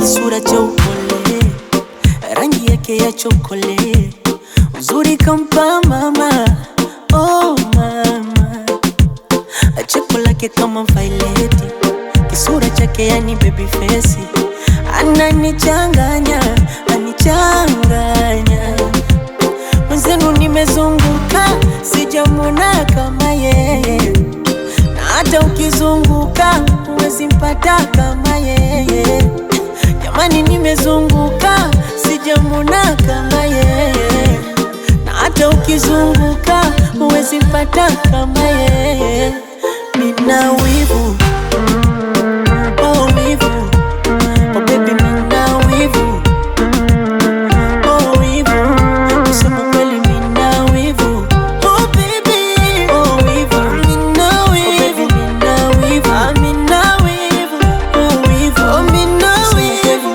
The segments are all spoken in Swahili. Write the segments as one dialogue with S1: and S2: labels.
S1: kisura cha upole, rangi yake ya chokole, uzuri kampa mama, oh mama, cheko lake kama vaileti, kisura chake yani baby face, ananichanganya, anichanganya mwenzenu, nimezunguka sijamwona kama yeye, na hata ukizunguka huwezi mpata kama yeye. Jamani, nimezunguka sijamwona kama yeye, na hata ukizunguka huwezi mpata kama yeye. Mina wivu oh, wivu oh, baby, mina wivu oh, wivu kusema kweli, mina wivu oh, baby oh, wivu mina wivu mina wivu ah, mina wivu oh, wivu oh, mina wivu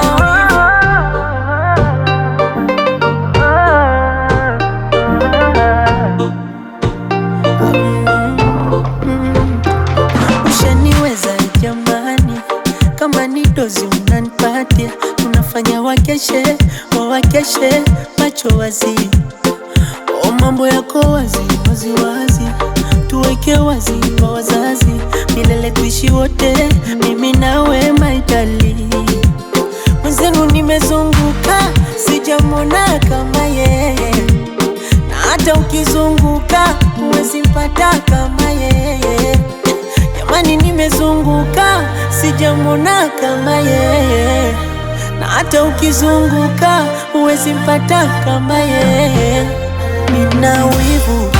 S1: Ushaniweza jamani, kama ni dozi unanipatia, tunafanya wakeshe wawakeshe, macho wazi, o mambo yako wazi wazi wazi, tuweke wazi kwa wazazi, milele tuishi wote, mimi nawe maitali mwenzenu, nimezunguka sijamwona kama yeye na hata ukizunguka huwezi mpata kama yeye. Jamani, nimezunguka sijamwona kama yeye, na hata ukizunguka huwezi mpata kama yeye. Nina wivu